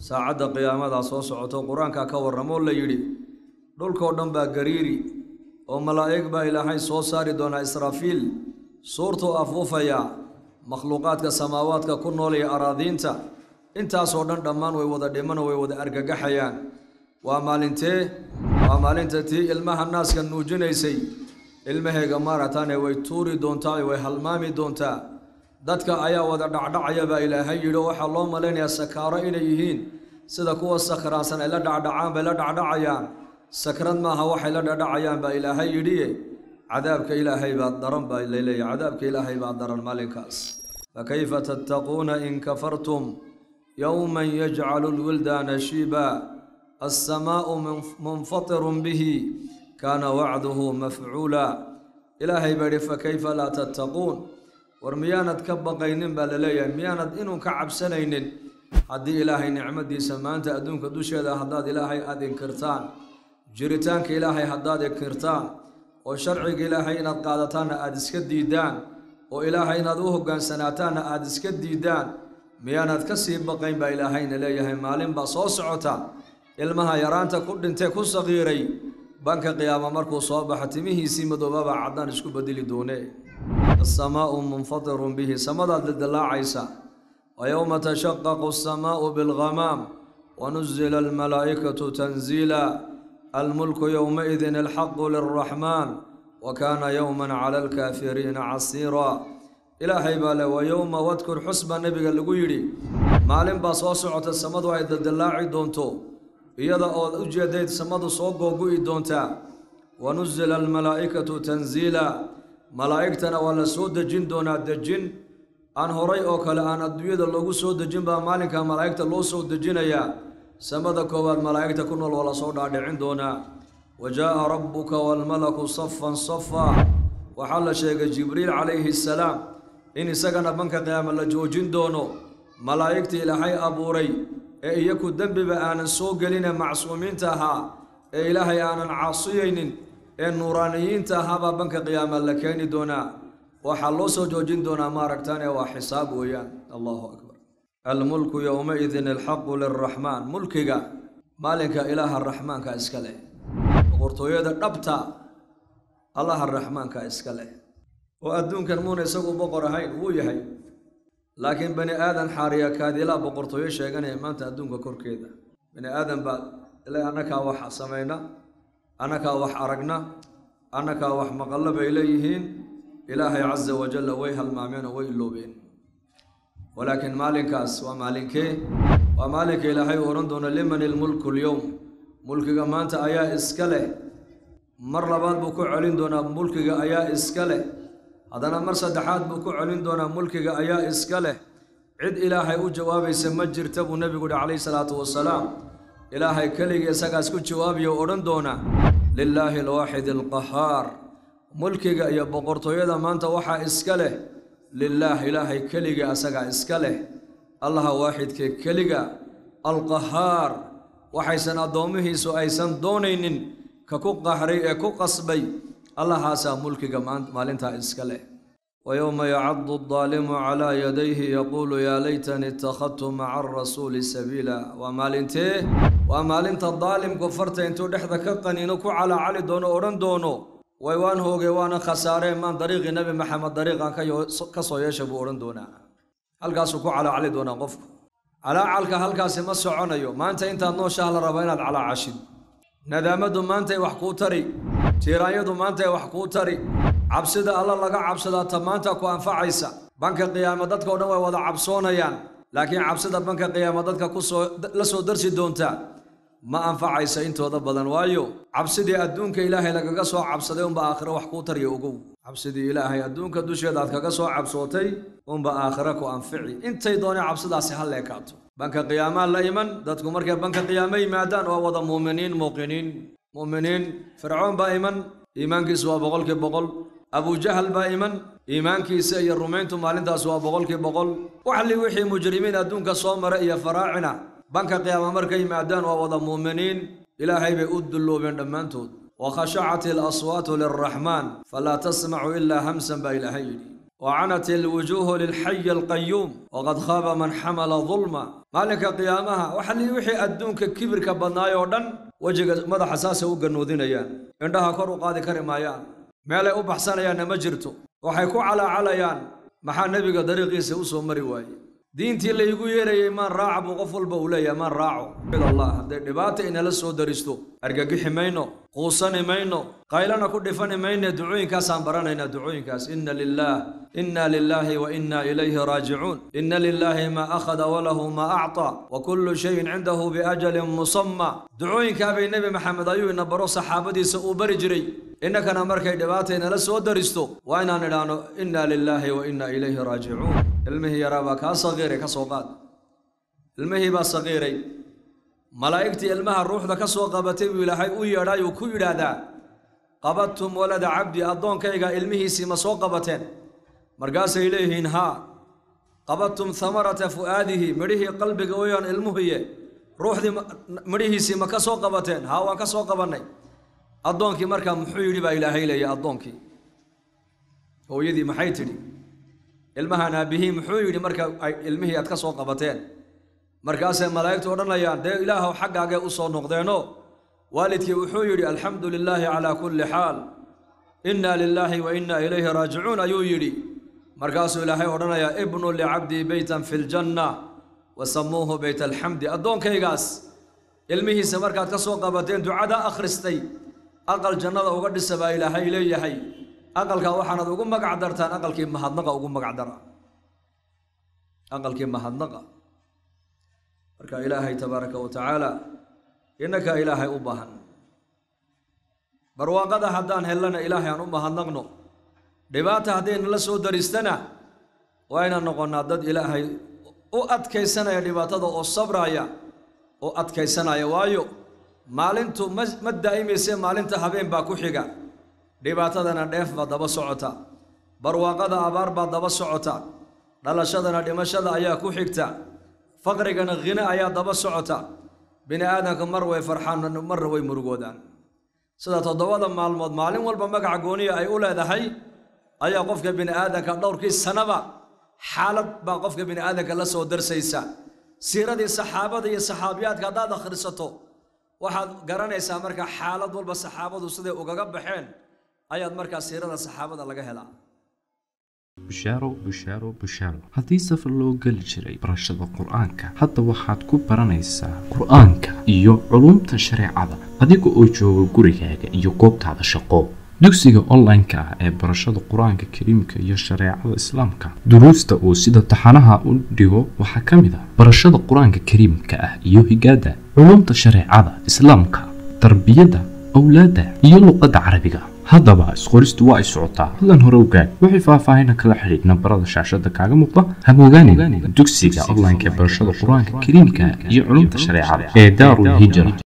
saacadda qiyaamadaa soo socoto qur-aankaa ka warramoo la yidhi dhulkoo dhan baa gariiri oo malaa'ig baa ilaahay soo saari doonaa israafiil suurtuu afuufayaa makhluuqaadka samaawaadka ku noolaya araadiinta intaasoo dhan dhammaan way wada dhimano way wada argagaxayaan waa maalintee waa maalinta tii ilmaha naaska nuujinaysay ilmaheega maarataane way tuuri doontaa way halmaami doontaa dadka ayaa wada dhacdhacaya baa ilaahay yidhi oo waxaa loo malaynayaa sakaaro inay yihiin sida kuwa sakhraansan ay la dhacdhacaan bay la dhacdhacayaan sakrad maaha waxay la dhacdhacayaan baa ilaahay yidhiye cadaabka ilaahay baa daran baa laleeyahy cadaabka ilaahay baa daran maalinkaas fakayfa tattaquuna in kafartum yowman yajcalu lwildaana shiiba alsamaa'u munfatirun bihi kaana wacduhu mafcuula ilaahay baa yidhi fakayfa laa tattaquun war miyaanad ka baqaynin baa la leeyahay miyaanad inuu ka cabsanaynin haddii ilaahay nicmadiisa maanta adduunka dusheeda haddaad ilaahay aada inkirtaan jiritaanka ilaahay haddaad inkirtaan oo sharciga ilaahay inaad qaadataanna aada iska diidaan oo ilaahay inaad u hogaansanaataanna aada iska diidaan miyaanad ka sii baqayn baa ilaahayna leeyahay maalin baa soo socota ilmaha yaraanta ku dhintee ku saqiiray banka qiyaama markuu soo baxo timihiisii madoobaba caddaan isku bedeli doone asamaa'u munfatirun bihi samadaad dildalaacaysa wa yowma tashaqaqu asamaa'u bilghamaam wanuzila almalaa'ikatu tanziila almulku yowmaidin alxaqu lilraxmaan wa kaana yowman cala alkaafiriina casiira ilaahay baa le wa yowma wadkur xusba nebiga lagu yidhi maalin baa soo socota samadu ay dildillaaci doonto iyada ood u jeedayd samadu soo googu'i doontaa wanuzila almalaa'ikatu tanziila malaa'igtana waa la soo dejin doonaa dejin aan horay oo kale aan adduunyada loogu soo dejin baa maalinka malaa'igta loo soo dejinayaa samada koowaad malaa'igta ku nool waa la soo dhaadhicin doonaa wa jaa'a rabbuka waalmalaku safan safa waxaa la sheegay jibriil calayhi salaam in isagana banka qiyaama la joojin doono malaa'igta ilaahay abuuray ee iyaku dembiba aanan soo geline macsuumiinta ahaa ee ilaahay aanan caasiyaynin ee nuuraaniyiinta ahaabaa banka qiyaama la keeni doonaa waxaa loo soo joojin doonaa maaragtaan ee waa xisaab weeyaan allahu akbar almulku yowmaidin alxaqu lilraxmaan mulkiga maalinka ilaaha raxmaanka iska leh boqortooyada dhabta allaha raxmaanka iska leh oo adduunkan muuna isagu boqor ahayn wuu yahay laakiin bani aadan xaariya kaadilaa boqortooyo sheeganaya maanta adduunka korkeeda bani aadan baa ila annakaa wax samayna annakaa wax aragna annakaa wax maqallo bay leeyihiin ilaahay casa wajalla way halmaameen oo way iloobeen walaakiin maalinkaas waa maalinkee waa maalinka ilaahay uu odhan doono liman ilmulku lyowm mulkiga maanta ayaa iska leh mar labaad buu ku celin doonaa mulkiga ayaa iska leh haddana mar saddexaad buu ku celin doonaa mulkiga ayaa iska leh cid ilaahay u jawaabaysa ma jirta buu nebigu yihi calayhi salaatu wasalaam ilaahay keligii isagaas ku jawaabiya o odhan doona lilaahi alwaaxid alqahaar mulkiga iyo boqortooyada maanta waxaa iska leh lilaah ilaahay keliga asagaa iska leh allaha waaxidkee keliga alqahaar waxaysan addoommihiisu aysan doonaynin ka ku qahray ee ku qasbay allahaasaa mulkiga maalintaa iska leh wa yowma yacadu addaalimu calaa yadayhi yaquulu yaa laytani ittakhadtu maca arasuuli sabiila waa maalintee waa maalinta daalimku farta intuu dhexda ka qaniino ku calaacali doono odhan doono way waan hoogee waana khasaareen maan dariiqii nebi maxamed dariiqan ka soo yeesha buu odhan doonaa halkaasuu ku calaacali doonaa qofku calaacalka halkaasi ma soconayo maanta intaad nooshaha la raba inaad calaacashid nadaamaddu maantay wax kuu tari tiiraanyadu maantay wax kuu tari cabsida alla laga cabsadaa ta maanta ku anfacaysa banka qiyaama dadka o dhan way wada cabsoonayaan laakiin cabsida banka qiyaama dadka kusoo la soo darsi doonta ma anfacaysa intooda badan waayo cabsidii adduunka ilaahay lagaga soo cabsaday unba aakhiro wax kuu tarya ogow cabsidii ilaahay adduunka dusheeda aad kaga soo cabsootay unba aakhiro ku anfici intay doonay cabsidaasi ha leekaato banka qiyaamaa la iman dadku markay banka qiyaamo yimaadaan waa wada muuminiin muuqiniin mu'miniin fircoon baa iman iimaankiisu waa boqolkii boqol abujahal baa iman iimaankiisa iyo rumayntu maalintaas waa boqolkii boqol waxli wixii mujrimiin adduunka soo mara iyo faraacina banka qiyaama markay yimaadaan waa wada muuminiin ilaahay bay u dulloobeen dhammaantood wa khashacat ilaswaatu lilraxmaan falaa tasmacu ilaa hamsan baa ilaahay yidhi wacanat ilwujuuhu lilxayi alqayuum waqad khaaba man xamala dulma maalinka qiyaamaha waxali wixii adduunka kibirka badnaay oo dhan wejiga madaxa saasay u gannuudinayaan indhaha kor u qaadi kari maayaan meelay u baxsanayaanna ma jirto waxay ku calaacalayaan maxaa nebiga dariiqiisa u soo mari waaye diintii laygu yeerayay maan raaca buu qof walba uu leeyahay maan raaco allah hadday dhibaata inala soo daristo argagixi mayno quusani mayno qaylana ku dhifani mayne ducooyinkaasaan baranaynaa ducooyinkaas inna lilaah inna lilaahi wa inna ilayhi raajicuun inna lilaahi maa akhada walahu maa acطaa wa kullu shayin cindahu biajalin musamma ducooyinkaa bay nebi maxamed ayuu ina baro saxaabadiisa uu bari jiray innakana markay dhibaata inala soo daristo waa inaan idhaahno inna lilaahi wa inna ilayhi raajicuun ilmihii yaraa baa kaa saqiiray ka soo qaad ilmihii baa saqiiray malaa'igtii ilmaha ruuxda ka soo qabatay buu ilaahay u yeedhay uu ku yidhaahdaa qabadtum walada cabdi addoonkayga ilmihiisii ma soo qabateen markaasay leeyihiin haa qabadtum hamarata fu'aadihi midhihii qalbiga weyaan ilmuhiye ruuxdii midhihiisii ma ka soo qabateen haa waan ka soo qabannay addoonkii markaa muxuu yidhi baa ilaahay leeya addoonkii hooyadii maxay tidhi ilmahan aabbihii muxuu yidhi marka ay ilmihii aad ka soo qabateen markaasay malaa'igtu odhanayaan dee ilaahow xaggaagay u soo noqdeenoo waalidkii wuxuu yidhi alxamdu lilaahi calaa kulli xaal inna lilaahi wa inna ilayhi raajicuun ayuu yidhi markaasuu ilaahay odhanayaa ibnu licabdii beytan fi ljanna wa samuuhu beyt alxamdi addoonkaygaas ilmihiisa markaad ka soo qabateen ducadaa akhristay aqal jannada uga dhisa baa ilaahay leeyahay aqalkaa waxaanad ugu magac dartaan aqalkii mahadnaqa ugu magac dara aqalkii mahadnaqa marka ilaahay tabaaraka wa tacaala innaka ilaahay u baahan barwaaqada haddaan hellana ilaahay aan u mahadnaqno dhibaata haddaynala soo daristana waa inaan noqonnaa dad ilaahay u adkaysanaya dhibaatada oo sabraya oo adkaysanaya waayo maalintu ma ma daa'imayse maalinta habeen baa ku xiga dhibaatadana dheef baa daba socota barwaaqada abaar baa daba socota dhalashadana dhimashada ayaa ku xigta faqrigana khine ayaa daba socota bini aadamka mar way farxaan marna way murugoodaan sida toddobada maalmood maalin walba magaca gooniya ay u leedahay ayaa qofka bini aadamka dhowrkii sanaba xaalad baa qofka bini aadamka la soo darsaysa siiradii saxaabada iyo saxaabiyaadka haddaad akhrisato waxaad garanaysaa marka xaalad walba saxaabadu siday ugaga baxeen ayaad markaa siirada saxaabada laga helaa bushaaro bushaaro bushaaro haddii safar loo geli jiray barashada qur-aanka hadda waxaad ku baranaysaa qur-aanka iyo culumta shareecada adiga oo jooga gurigaaga iyo goobtaada shaqo dugsiga online-ka ah ee barashada qur-aanka kariimka iyo shareecada islaamka duruusta uu sida taxanaha u dhigo waxaa ka mid ah barashada qur-aanka kariimka ah iyo higaada culumta shareecada islaamka tarbiyadda awlaadda iyo luqadda carabiga haddaba isqoristu waa ay socotaa hadlan hore ogaad wixii faahfaahina kala xidhiid nambarada shaashada kaaga muuqda hamogaanin dugsiga online-ka ee barashada qur-aanka kariimka iyo culumta shareecada ee daarul hijra